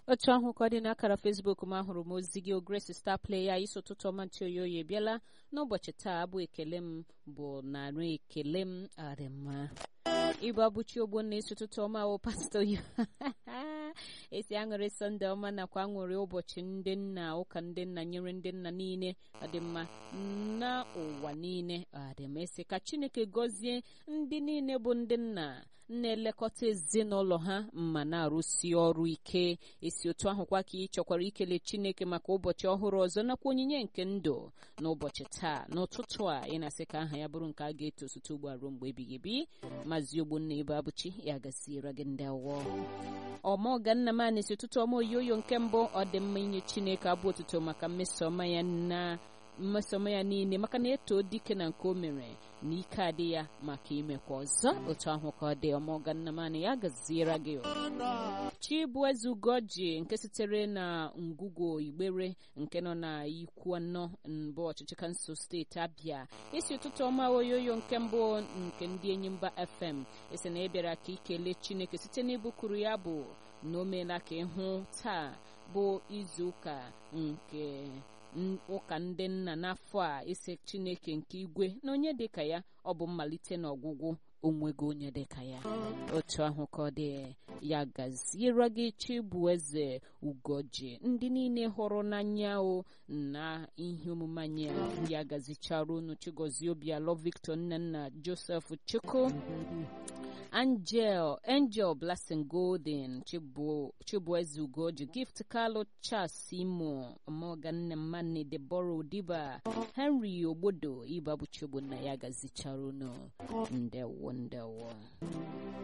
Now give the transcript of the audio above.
otu ahụ ka ọ dị n'akara fesbuk m ahụrụ m ozi gị Grace Star Player isi ụtụtụ ọma ntị oyoyo bịala n'ụbọchị taa abụ ekele m bụ narị ekele m arịma ịbụ abụchi ogbo na isi ụtụtụ ọma wụ pastọ ya esi aṅụrị sọnde ọma nakwa aṅụrị ụbọchị ndị nna ụka ndị nna nyere ndị nna niile ọdịmma na ụwa niile ọdịmma esi ka chineke gọzie ndị niile bụ ndị nna na-elekọta ezinụlọ ha ma na-arụsi ọrụ ike esi otu ahụkwa ka ị chọkwara ikele chineke maka ụbọchị ọhụrụ ọzọ nakwa onyinye nke ndụ n'ụbọchị taa n'ụtụtụ a ị na-asị ka aha ya bụrụ nke a ga-eto site ugbu a ruo mgbe ebighị ebi maazị ogbonna ebe abụchi ya gaziere gị ndị awọ ọmọga nna m anịsi ụtụtụ ọma oyoyo nke mbụ ọ dị mma inye chineke abụ otuto maka mmesoma ya na mmesoma ya niile maka na eto dike na nke o mere na ike adị ya maka imekwa ọzọ otu ahụ ka ọ dị ọmọga nna m anị ya gaziere gị chibueze ugoji nke sitere na ngwugwo igbere nke nọ na ikwu anọ mbụ ọchịchị kansụl steeti abịa isi ụtụtụ ọma oyoyo nke mbụ nke ndị enyi mba fm esi na ịbịara ka ikele chineke site n'ibukuru ya bụ na o meela ka ịhụ taa bụ izu ụka nke ụka ndị nna n'afọ a isi chineke nke igwe na onye dịka ya ọ bụ mmalite na ọgwụgwụ onwego onye dịka ya otu ahụ ka ọ dị ya gaziere gị chibueze ugoji ndị niile hụrụ n'anya o na ihe omume anyị ya gazichara unu chigozie obialọ victor nnenna joseph chukwu angel angel blessing golden chibueze ugoji gift carlo charles imo morgan mmanne debora odiba henry ogbodo ịbabuchi ogbonna ya gazichara unu ndewo ndewo